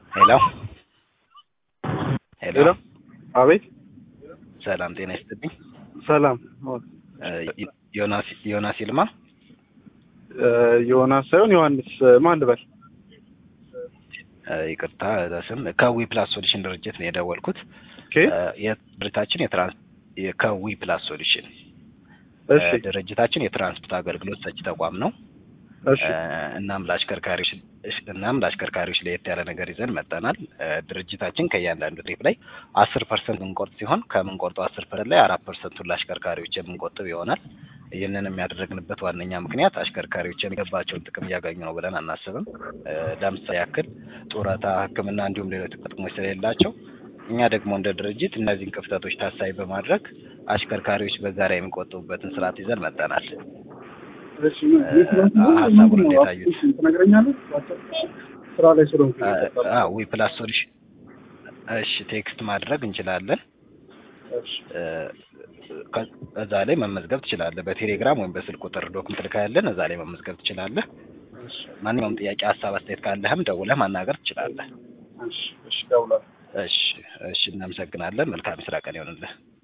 ሄሎ ሄሎ ሄሎ አቤት ሰላም ጤና ይስጥልኝ። ሰላም እ ዮናስ ዮናስ ይልማ እ ዮናስ ሳይሆን ዮሐንስ ማን ልበል? እ ይቅርታ ስም ከዊ ፕላስ ሶሉሽን ድርጅት ነው የደወልኩት። ኦኬ እ የድርጅታችን የትራንስ የ- ከዊ ፕላስ ሶሉሽን እሺ እ ድርጅታችን የትራንስፖርት አገልግሎት ሰጪ ተቋም ነው። እሺ እ እናም ለአሽከርካሪዎች እሽ- እናም ለአሽከርካሪዎች ለየት ያለ ነገር ይዘን መጠናል። እ ድርጅታችን ከእያንዳንዱ ትሪፕ ላይ አስር ፐርሰንት የምንቆርጥ ሲሆን ከምንቆርጠው አስር ፐርሰንት ላይ አራት ፐርሰንቱን ለአሽከርካሪዎች የምንቆጥብ ይሆናል። ይህንን የሚያደርግንበት ዋነኛ ምክንያት አሽከርካሪዎች የሚገባቸውን ጥቅም እያገኙ ነው ብለን አናስብም። እ ለምሳሌ ያክል ጡረታ፣ ሕክምና እንዲሁም ሌሎች ጥቅሞች ስለሌላቸው እኛ ደግሞ እንደ ድርጅት እነዚህን ክፍተቶች ታሳቢ በማድረግ አሽከርካሪዎች በዛ ላይ የሚቆጥቡበትን ስርዓት ይዘን መጠናል። እሺ ምን የት ነው? ሀሳቡን እንዴት አዩት? ትነግረኛለህ? ስራ ላይ ስለሆንኩ ዊ ፕላስ ሶሉሽን እሺ፣ ቴክስት ማድረግ እንችላለን። እሺ እ ከ- እዛ ላይ መመዝገብ ትችላለህ። በቴሌግራም ወይም በስልክ ቁጥር ዶክመንት ልካያለን፣ እዛ ላይ መመዝገብ ትችላለህ። እሺ ማንኛውም ጥያቄ፣ ሀሳብ፣ አስተያየት ካለህም ደውለህ ማናገር ትችላለህ። እሺ እሺ ደውላለሁ። እሺ፣ እሺ፣ እናመሰግናለን። መልካም የስራ ቀን ይሆንልህ።